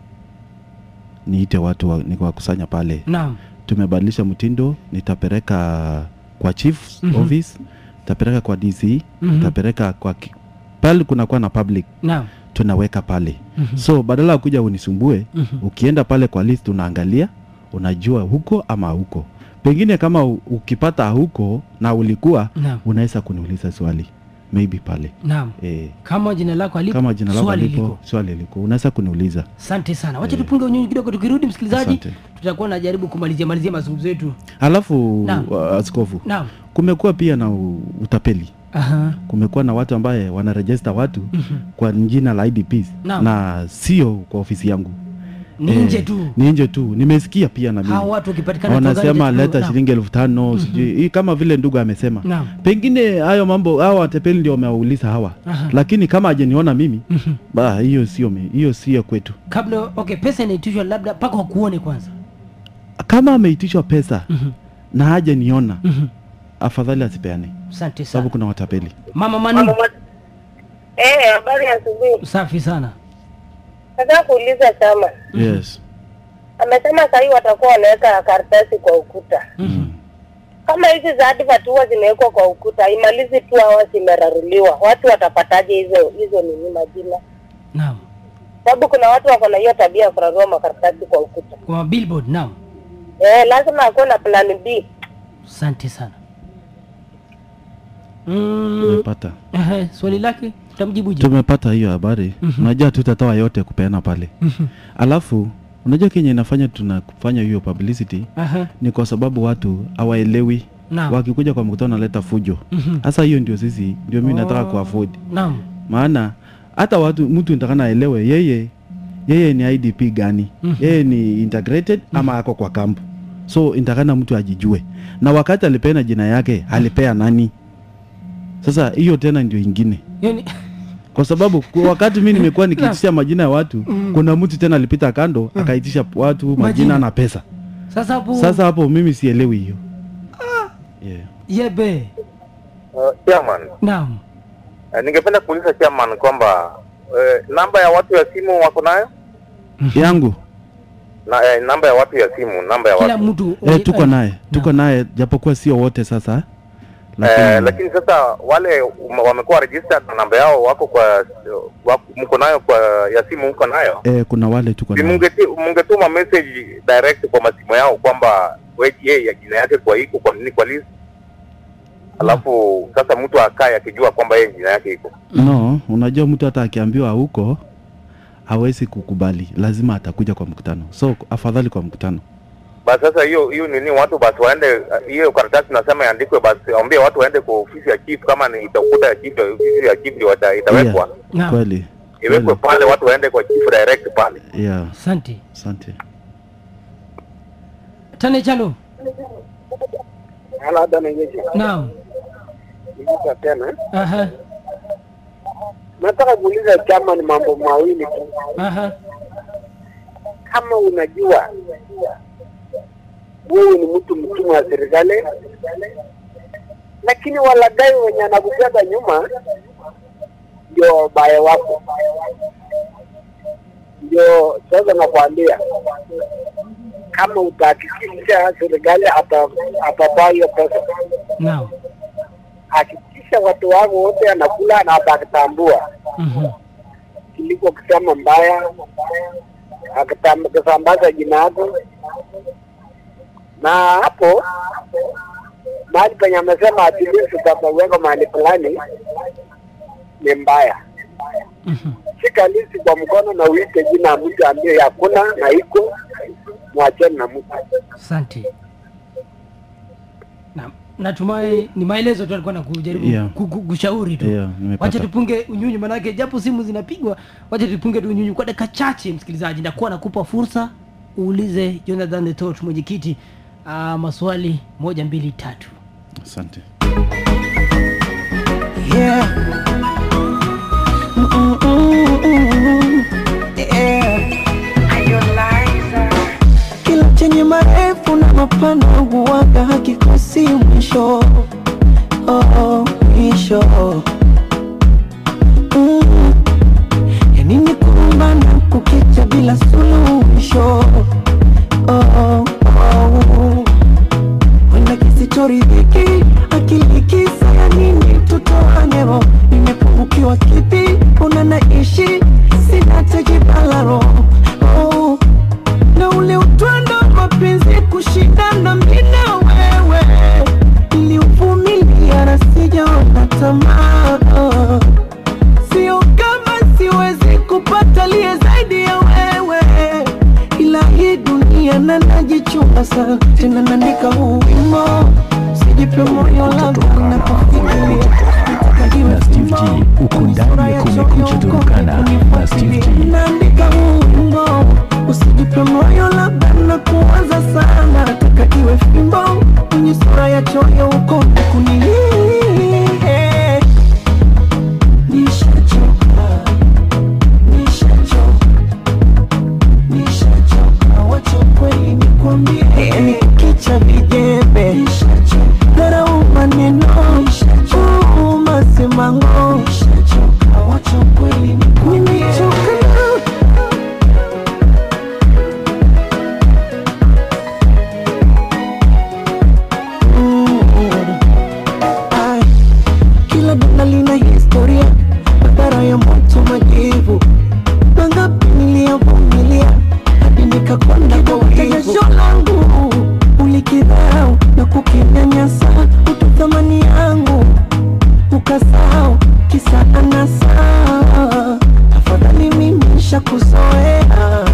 niite watu wa, nikuwakusanya pale naam tumebadilisha mtindo nitapeleka kwa chief Mhm. office nitapeleka kwa dc Mhm. nitapeleka kwa ki- pale kunakuwa na public naam tunaweka pale Mhm. so badala ya kuja unisumbue Mhm. ukienda pale kwa list unaangalia unajua huko ama huko pengine kama u- ukipata huko na ulikuwa naam unaweza kuniuliza swali maybe pale naam e, kama jina lako alipo kama jina lako swali lipo liko swali liko unaweza kuniuliza asante sana wacha Eh. tupunge unyunyu kidogo tukirudi msikilizaji Asante. tutakuwa najaribu kumalizia malizia mazungumzo yetu alafu Naam. uh, askofu naam kumekuwa pia na u- utapeli Aha. kumekuwa na watu ambaye wanarejesta watu Mhm. kwa jina la idps Naam. na sio kwa ofisi yangu ni Eh, nje tu ni nje tu nimesikia pia na mimi hawa watu wakipatikana tu wanasema gari leta naam. shilingi elfu tano sijui hii kama vile ndugu amesema Naam. pengine hayo mambo hawa watepeli ndio wamewauliza hawa Aha. lakini kama hajaniona mimi ba hiyo sio mi- hiyo sio kwetu kabla okay pesa inaitishwa labda mpaka wakuone kwanza kama ameitishwa pesa Mhm. na hajaniona Mhm. afadhali asipeane asante sababu sana kuna watapeli mama manu Eh, habari ya asubuhi. safi sana Nataka kuuliza chama. yes Amesema sahii watakuwa wanaweka karatasi kwa ukuta. Mhm. Kama hizi za advert huwa zimewekwa kwa ukuta, imalizi tu hawa zimeraruliwa, watu watapataje hizo hizo nini majina? naam Sababu kuna watu wako na hiyo tabia ya kurarua makaratasi kwa ukuta. kwa billboard naam Eh, lazima akuwe na plan B. asante sana mm, tumepata ehe, swali lake utamjibuje tumepata hiyo habari unajua tutatoa yote kupeana pale alafu unajua kenye inafanya tunafanya hiyo publicity Aha, ni kwa sababu watu hawaelewi naam wakikuja kwa mkutano naleta fujo Mhm. sasa hiyo ndio sisi ndio mimi nataka Oh, kuafford naam maana hata watu mtu nitakana aelewe yeye yeye ni idp gani Mhm. yeye ni integrated ama ako kwa kampu so intakana mtu ajijue na wakati alipeana jina yake alipea nani sasa hiyo tena ndio ingine yani kwa sababu kwa wakati mi nimekuwa nikiitisha majina ya watu kuna mtu tena alipita kando akaitisha watu majina, Majina. na pesa sasa hapo sasa hapo mimi sielewi hiyo yeah. yebe Uh, chairman, naam uh, ningependa kuuliza chairman kwamba uh, namba ya watu ya simu wako nayo yangu na eh, namba ya watu ya simu, namba ya kila watu mtu eh, tuko naye tuko naye japokuwa sio wote sasa lakini, Eh, lakini sasa wale um, wamekuwa registered na namba yao wako kwa wako, mko nayo kwa ya simu mko nayo eh, kuna wale tuko si naye mungeti- mungetuma message direct kwa masimu yao kwamba weje ya jina yake kwa iko kwa nini kwa list alafu sasa mtu akae akijua kwamba yeye jina yake iko no unajua mtu hata akiambiwa huko hawezi kukubali lazima atakuja kwa mkutano so afadhali kwa mkutano basi sasa hiyo hiyo nini watu basi waende hiyo karatasi nasema iandikwe basi waambie watu waende kwa ofisi ya chief kama ni itakuta ya chief ofisi ya chief ndio wata- itawekwa Naam. kweli iwekwe pale watu waende kwa chief direct pale yeah asante asante tane chalo labda nenyeji naam niuliza tena aha nataka kuuliza chama ni mambo mawili tu aha kama unajua wewe ni mtu mtumwa wa serikali lakini walagai wenye anakubeba nyuma ndio wabaya wako ndio sasa nakwambia kama utahakikisha serikali ata- atatoa hiyo pesa naam hakikisha watu wako wote anakula na atakitambua Mhm. kuliko kusema mbaya akitam- kusambaza jina yako na hapo mahali penye amesema atilisi utapaweka mahali fulani ni mbaya Mhm. shika lisi kwa mkono na uite jina ya mtu ambaye hakuna na iko mwacheni na mtu asante na natumai ni maelezo tu alikuwa nakujaribu Yeah. ku- ku- kushauri tu Yeah, nimepata. wacha tupunge unyunyu manake japo simu zinapigwa wacha tupunge tu unyunyu kwa dakika chache msikilizaji ndakuwa nakupa fursa uulize jonathan the Tot, mwenyekiti uh, maswali moja mbili tatu asante Yeah. Mm-mm-mm-mm. Yeah. Kila chenye marefu na mapana huwaga hakikosi mwisho oh, mwisho mm. yanini kumbana kukicha bila suluhisho oh, oh. wenda kisichoridhiki akili kisa ya nini tutoanero nimepungukiwa kipi una naishi sina tejibalaro oh. na ule utwando wa mapenzi kushindana mimi na wewe niliuvumilia na sijaona tamaa oh. sio kama siwezi kupata liye zaidi ya wewe ila hii dunia na najichunga sana tena naandika huu wimo sijipe moyo labda napofikiria na Steve G uko ndani ya Kumekucha Turkana na Steve G. naandika huu wimbo usijipe moyo labda na kuwaza sana nataka iwe fimbo kwenye sura ya choyo uko kuni nishachoka nishachoka nishachoka wacha kweli nikwambie ni kicha vijembe dharau maneno uu masemango wacha kweli nikwambie Mm. Ai, kila donda lina historia madhara ya moto majivu mangapi niliyovumilia hadi nikakonda kwa jasho langu ulikidharau na kukinyanyasa utu thamani yangu ukasahau kisa anasa afadhali mimi nishakuzoea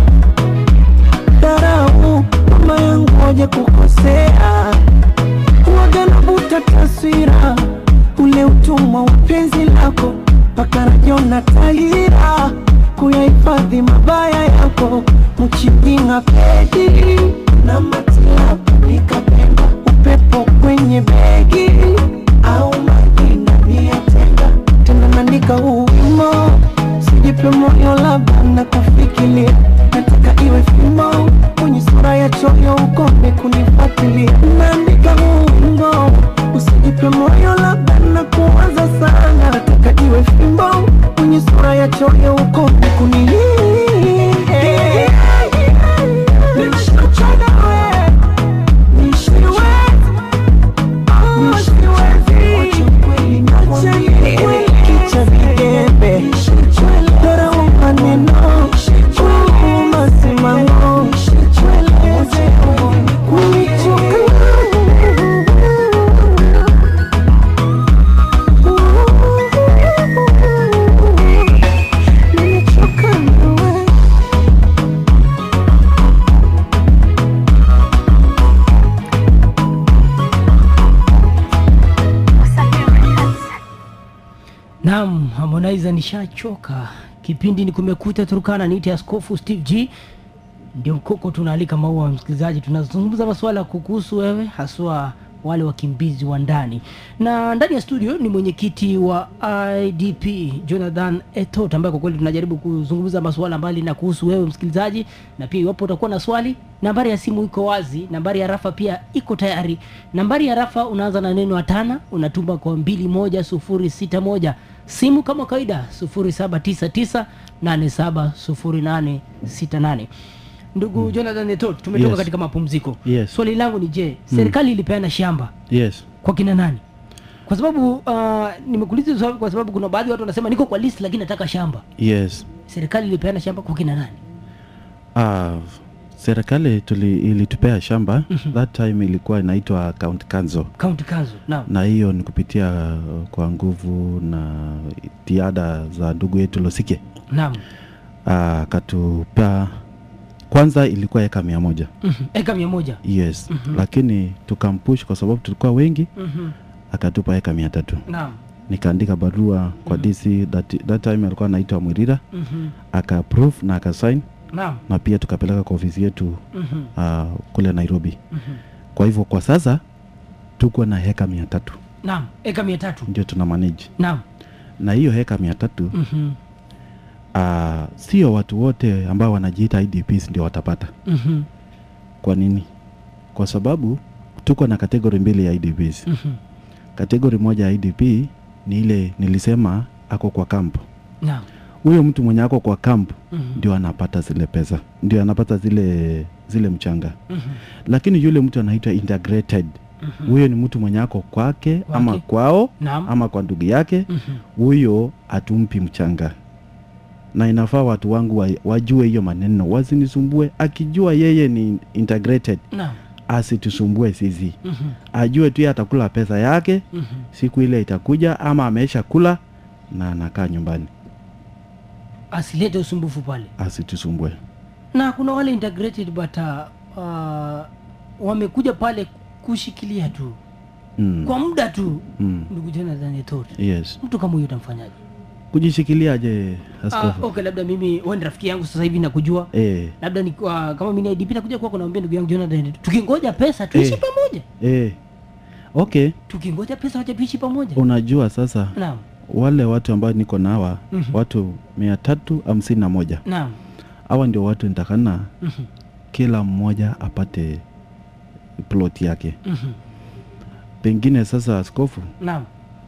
dharau mama yangu waje kukosea waga navuta taswira ule utumwa wa penzi lako mpaka rajona tahira kuyahifadhi mabaya yako mchipinga pedi na matilabu nikapenda upepo kwenye begi au maji ndani ya tenga tena naandika huu wimo sijipe moyo labda na kufikiria nataka iwe fimo kwenye sura ya choyo ukome kunifuatilia naandika huu wimbo usijipe moyo labda na kuwaza sana nataka iwe fimbo kwenye sura ya choyo ukome kuni Nishachoka we, nishachoka. Kicha vigembe dharau maneno uu masimamo Nimechoka nawe Naam, Harmonize nishachoka. Kipindi ni Kumekucha Turkana, niite Askofu Steve G. Ndio mkoko tunaalika maua msikilizaji, tunazungumza masuala kukuhusu wewe, haswa wale wakimbizi wa ndani. Na ndani ya studio ni mwenyekiti wa IDP Jonathan Etot, ambaye kwa kweli tunajaribu kuzungumza masuala mbali na kuhusu wewe msikilizaji, na pia iwapo utakuwa na swali, nambari ya simu iko wazi, nambari ya rafa pia iko tayari. Nambari ya rafa unaanza na neno atana, unatuma kwa mbili moja sufuri sita moja simu kama kawaida 0799870868 ndugu jonathan etot tumetoka Yes. katika mapumziko Yes. swali langu ni je serikali ilipeana shamba yes kwa kina nani kwa sababu uh, nimekuuliza swali kwa sababu kuna baadhi ya watu wanasema niko kwa list lakini nataka shamba yes serikali ilipeana shamba kwa kina nani Ah, serikali tuli, ilitupea shamba that time ilikuwa inaitwa county council county council naam na hiyo ni kupitia uh, kwa nguvu na tiada za ndugu yetu Losike naam Ah, akatupea kwanza ilikuwa eka mia moja Mhm. eka mia moja yes lakini tukampush kwa sababu tulikuwa wengi Mhm. akatupa eka mia tatu naam nikaandika barua kwa DC that, that time alikuwa anaitwa Mwirira Mhm. aka approve na akasign naam na pia tukapeleka kwa ofisi yetu Mhm. uh, kule Nairobi Mhm. kwa hivyo kwa sasa tuko na heka mia tatu naam eka mia tatu ndio tuna manage naam na hiyo heka mia tatu Mhm. uh, sio watu wote ambao wanajiita IDPs ndio watapata Mhm. kwa nini kwa sababu tuko na kategori mbili ya IDPs Mhm. kategori moja ya IDP ni ile nilisema ako kwa kampu naam huyo mtu mwenye ako kwa kampu Mhm. ndio anapata zile pesa ndio anapata zile zile mchanga Mhm. lakini yule mtu anaitwa integrated huyo ni mtu mwenye ako kwake ama Kwake. kwao naam ama kwa ndugu yake Mhm. huyo atumpi mchanga na inafaa watu wangu wa, wajue hiyo maneno wasinisumbue akijua yeye ni integrated naam asitusumbue sisi Mhm. ajue tu yeye atakula pesa yake Mhm. siku ile itakuja ama ameisha kula na anakaa nyumbani asilete usumbufu pale asitusumbue na kuna wale integrated but uh, uh, wamekuja pale kushikilia tu mm. kwa muda tu mm. ndugu jonathan Ethod, yes mtu kama huyo utamfanyaje kujishikiliaje Ah, askofu okay labda mimi wewe ni rafiki yangu sasa hivi nakujua eh, labda ni uh, kama mimi IDP nakuja kwako naambia ndugu yangu Jonathan tukingoja pesa tuishi Eh. pamoja eh. okay tukingoja pesa wacha tuishi pamoja unajua sasa naam wale watu ambao niko na hawa Mhm. watu mia tatu hamsini na moja naam hawa ndio watu nitakana Mhm. kila mmoja apate plot yake Mhm. pengine sasa askofu naam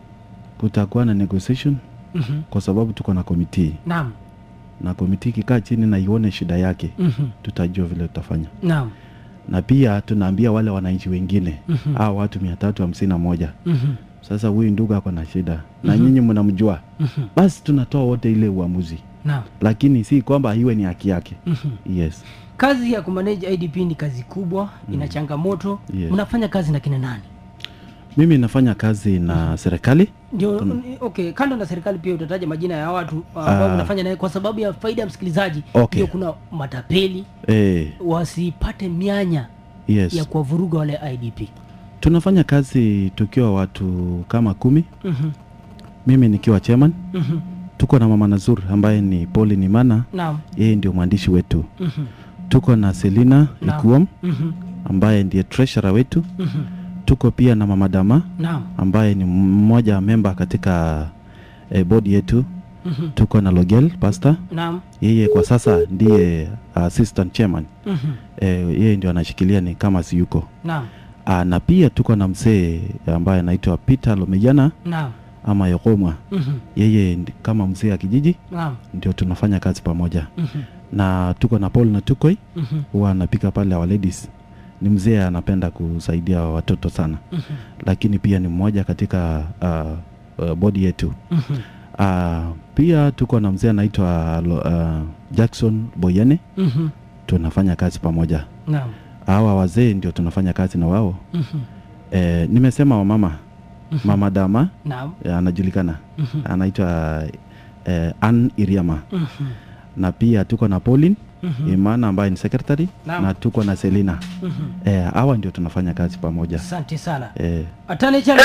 kutakuwa na negotiation Mhm. kwa sababu tuko na komiti naam na komiti ikikaa chini na ione shida yake Mhm. tutajua vile tutafanya naam na pia tunaambia wale wananchi wengine Mhm. hao watu mia tatu hamsini na moja Mhm. sasa huyu ndugu ako na shida na nyinyi mnamjua Mhm. basi tunatoa wote ile uamuzi naam lakini si kwamba iwe ni haki yake Mhm. yes kazi ya kumanage idp ni kazi kubwa ina changamoto Yes. mnafanya kazi na kina nani mimi nafanya kazi na serikali ndio okay kando na serikali pia utataja majina ya watu uh, ambao Ah. mnafanya naye kwa sababu ya faida ya msikilizaji Okay. ndio kuna matapeli eh, wasipate mianya yes ya kuwavuruga wale idp tunafanya kazi tukiwa watu kama kumi Mhm. mimi nikiwa chairman Mhm. tuko na mama Nazur ambaye ni Pauli Nimana naam yeye ndio mwandishi wetu Mhm. tuko na Selina Naam. Ikuom Mhm. ambaye ndiye treasurer wetu Mhm. tuko pia na mama Dama naam ambaye ni mmoja memba katika eh, bodi yetu Mhm. tuko na Logel pastor naam yeye kwa sasa ndiye assistant chairman Mhm. eh, yeye ndio anashikilia ni kama si yuko naam Ah, na pia tuko na mzee ambaye anaitwa Peter Lomejana naam ama Yokomwa Mhm. yeye ndi- kama mzee wa kijiji naam ndio tunafanya kazi pamoja Mhm. na tuko na Paul na Tukoi Mhm. huwa anapika pale our ladies ni mzee anapenda kusaidia watoto sana Mhm. lakini pia ni mmoja katika uh, uh, bodi yetu Mhm. uh, pia tuko na mzee anaitwa Lo- uh, Jackson Boyene Mhm. tunafanya kazi pamoja naam hawa wazee ndio tunafanya kazi na wao Mhm. eh, nimesema wamama mama dama naam eh, anajulikana Mhm. anaitwa eh, Ann Iriama Mhm. na pia tuko na Pauline Mhm. Imana ambaye ni secretary Naam. na tuko na Selina Mhm. eh, hawa ndio tunafanya kazi pamoja asante sana eh, atane chana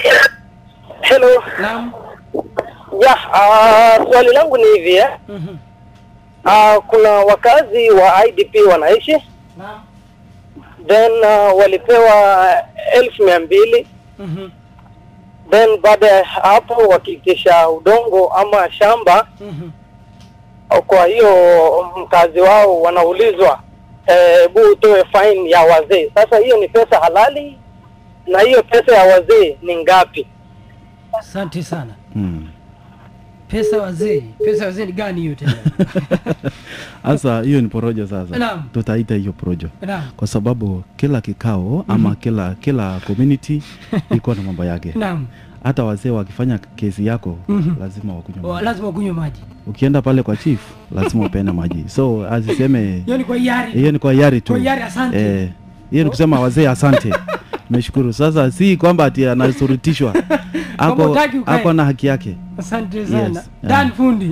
Hello. naam Ya, uh, swali langu ni hivi eh. Mhm. Uh, kuna wakazi wa IDP wanaishi naam then uh, walipewa elfu mia mbili Mhm. then baada ya hapo wakiitisha udongo ama shamba Mhm. kwa hiyo mkazi wao wanaulizwa hebu utoe fine ya wazee. Sasa hiyo ni pesa halali na hiyo pesa ya wazee ni ngapi? asante sana mm. pesa wazee pesa wazee ni gani hiyo tena Sasa hiyo ni porojo sasa, Naam. tutaita hiyo porojo naam kwa sababu kila kikao ama kila kila community iko na mambo yake. naam Hata wazee wakifanya kesi yako Mhm. lazima wakunywe Wa- maji. lazima kunywa maji Ukienda pale kwa chief lazima upeane maji, so asiseme hiyo ni kwa hiari hiyo ni kwa hiari tu. Kwa hiari, asante. Eh, hiyo ni kusema wazee asante. Nimeshukuru. Sasa si kwamba ati anasurutishwa. Kwamba Ako hutaki ukae. ako na haki yake. asante sana Yes, dan yeah. fundi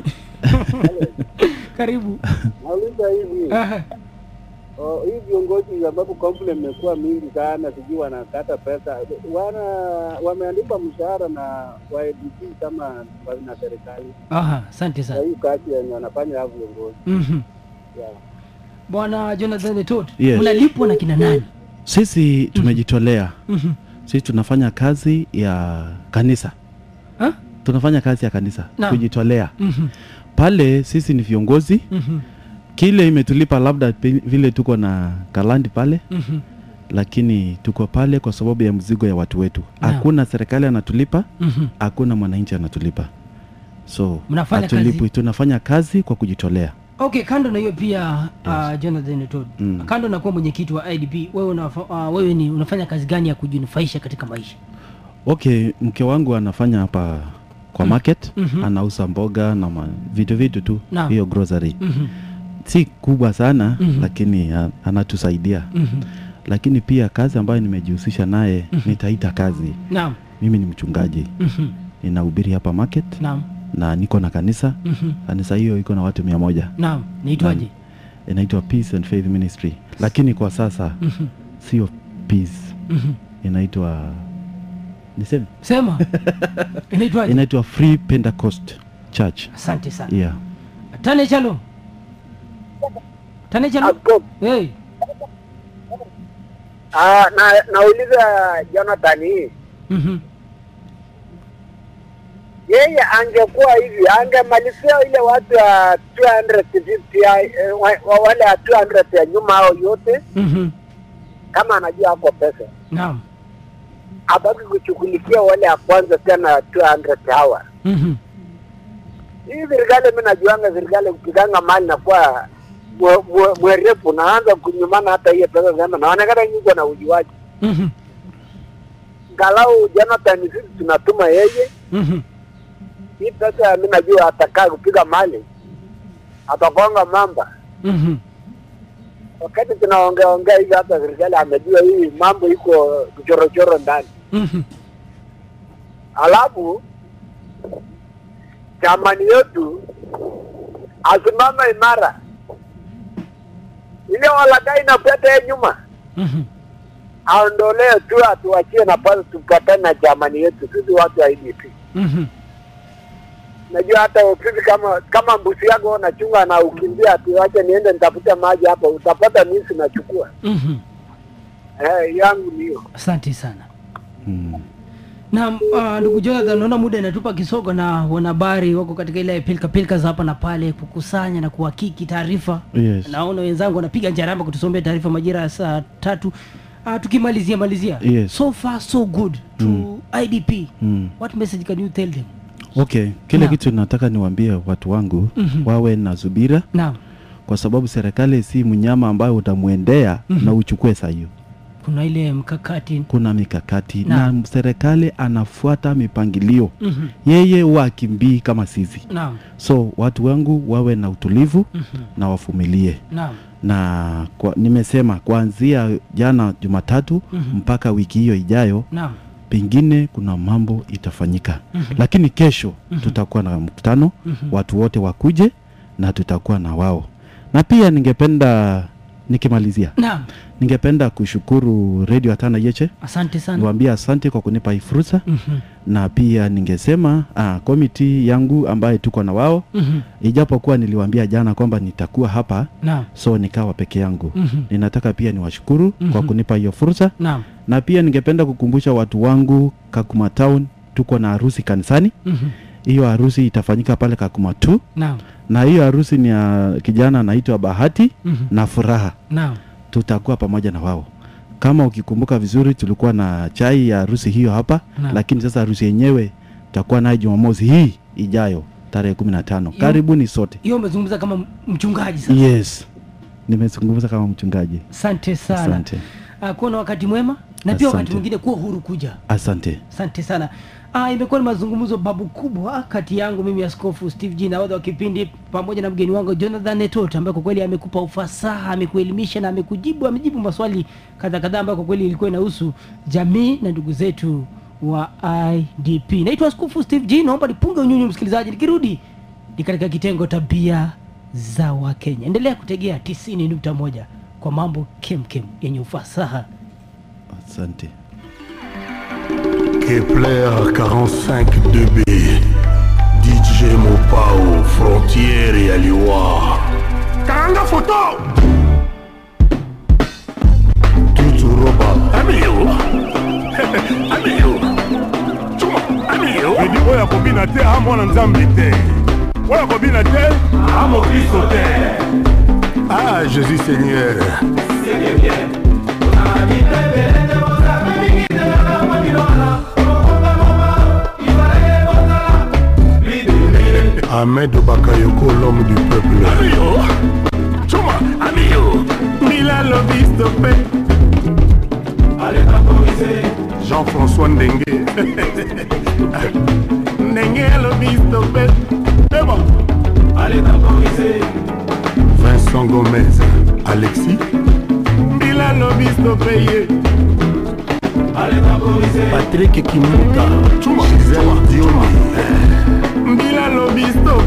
karibu Nauliza hivi Aha. oh, hii viongozi sababu complaint imekuwa mingi sana, sijui wanakata pesa, wana wameandikwa mshahara na YDP kama wa- na serikali Aha, asante kwa sana hii kazi yenye wanafanya hao viongozi Mhm. yeah. bwana jonathan tot Yes. mnalipwa na kina nani Sisi tumejitolea. Mhm. Sisi tunafanya kazi ya kanisa. Ha? Tunafanya kazi ya kanisa Naam. kujitolea. Mhm. Pale sisi ni viongozi, Mhm. kile imetulipa labda pe- vile tuko na kalandi pale, Mhm. lakini tuko pale kwa sababu ya mzigo ya watu wetu. Naam. Hakuna serikali anatulipa, Mhm. hakuna mwananchi anatulipa, so Mnafanya hatulipwi. kazi? Tunafanya kazi kwa kujitolea. okay kando na hiyo pia uh, jonathan tot Mm. kando na kuwa mwenyekiti wa idp wewe, unafa, uh, wewe ni unafanya kazi gani ya kujinufaisha katika maisha Okay, mke wangu anafanya hapa kwa market, Mhm. anauza mboga na ma, vitu vitu tu, Naam. hiyo grocery Mhm. si kubwa sana Mhm. lakini a- anatusaidia Mhm. lakini pia kazi ambayo nimejihusisha naye nitaita kazi naam mimi ni mchungaji Mhm. ninahubiri hapa market naam na niko na kanisa Mhm. kanisa hiyo iko na watu mia moja naam niitwaje inaitwa peace and faith ministry lakini kwa sasa Mhm. sio peace Mhm. inaitwa niseme sema inaitwaje inaitwa free pentecost church asante sana yeah tane chalo tane chalo Askofu, hey. ah, na nauliza Jonathan hii mm yeye angekuwa hivi angemalizia ile watu ya 250 ya, eh, wa- wa- wale ya 200 ya nyuma hao yote -hmm. kama anajua ako pesa naam abaki kushughulikia wale ya kwanza tena 200 hawa mm hii serikali mi najuanga serikali kupiganga mali nakuwa mwe- mwe- mwerefu naanza kunyumana hata hiyo pesa sema naonekana nyingi na ujuaji -hmm. ngalau Jonathan sisi tunatuma yeye mm hii pesa mi najua atakaa kupiga mali atakonga mamba -hmm. wakati tunaongea ongea hivi hata serikali amejua hii mambo iko kuchorochoro ndani mm alafu chamani yetu asimama imara ile walagai napeta ye nyuma -hmm. aondolee tu atuachie nafasi tupatane na chamani yetu sisi watu wa IDP mm najua hata sisi kama kama mbusi yako unachunga na ukimbia ati wache niende nitafute maji hapa utapata misi nachukua -hmm. eh, yangu ni hiyo asante sana mm. na uh, ndugu jonathan naona muda inatupa kisogo na wanahabari wako katika ile pilka pilka za hapa na pale kukusanya na kuhakiki taarifa yes naona wenzangu wanapiga njaramba kutusomea taarifa majira ya saa tatu uh, tukimalizia malizia Yes. so far so good to Mm. idp mm. what message can you tell them okay kile Naam. kitu nataka niwaambie watu wangu Mhm. wawe na subira naam kwa sababu serikali si mnyama ambayo utamwendea Mhm. na uchukue saa hiyo kuna ile mkakati kuna mikakati Naam. na serikali anafuata mipangilio Mhm. yeye wakimbii kama sisi naam so watu wangu wawe na utulivu Mhm. na wavumilie naam na kwa, nimesema kuanzia jana jumatatu Mhm. mpaka wiki hiyo ijayo naam pengine kuna mambo itafanyika Mhm. lakini kesho Mhm. tutakuwa na mkutano Mhm. watu wote wakuje na tutakuwa na wao na pia ningependa nikimalizia naam ningependa kushukuru redio hatana yeche asante sana niwaambie asante kwa kunipa hii fursa Mhm. na pia ningesema ah, komiti yangu ambaye tuko na wao Mhm. ijapokuwa niliwaambia jana kwamba nitakuwa hapa naam so nikawa peke yangu Mhm. ninataka pia niwashukuru kwa Mhm. kunipa hiyo fursa naam na pia ningependa kukumbusha watu wangu kakuma town tuko na harusi kanisani Mhm. hiyo harusi itafanyika pale kakuma tu naam na hiyo harusi ni ya kijana anaitwa bahati Mhm. na furaha naam tutakuwa pamoja na wao kama ukikumbuka vizuri tulikuwa na chai ya harusi hiyo hapa Naam. lakini sasa harusi yenyewe tutakuwa nayo jumamosi hii ijayo tarehe kumi na tano Yo- karibuni sote hiyo umezungumza kama mchungaji sasa yes nimezungumza kama mchungaji asante sana asante uh, kuwa na wakati mwema na pia wakati Asante. mwingine kuwa huru kuja asante asante sana uh, imekuwa ni mazungumzo babu kubwa kati yangu mimi askofu steve g nahodha wa kipindi pamoja na mgeni wangu jonathan netot ambaye kwa kweli amekupa ufasaha amekuelimisha na amekujibu amejibu maswali kadha kadhaa ambayo kwa kweli ilikuwa inahusu jamii na ndugu zetu wa idp naitwa askofu steve g naomba nipunge unyunyu msikilizaji nikirudi ni katika kitengo tabia za wakenya endelea kutegea 90.1 kwa mambo kemkem yenye ufasaha asante Kepler 45 2B DJ Mopao Frontiere ya Liwa Karanga photo Tutu Roba Amio Amio Chuma Amio edi oyo akobina te a mwana nzambe te oyo akobina te a mokristo te Ah Jésus Seigneur Ahmed Bakayoko, l'homme du peuple. amio chuma amio Mila lobi stoppé. Jean-François Ndengue. Ndengue lobi stoppé. C'est bon. Vincent Gomez. Alexis. Mila lobi stoppé. Patrick Kimuka. Gisèle Dioni. Mbila lobi stoppé.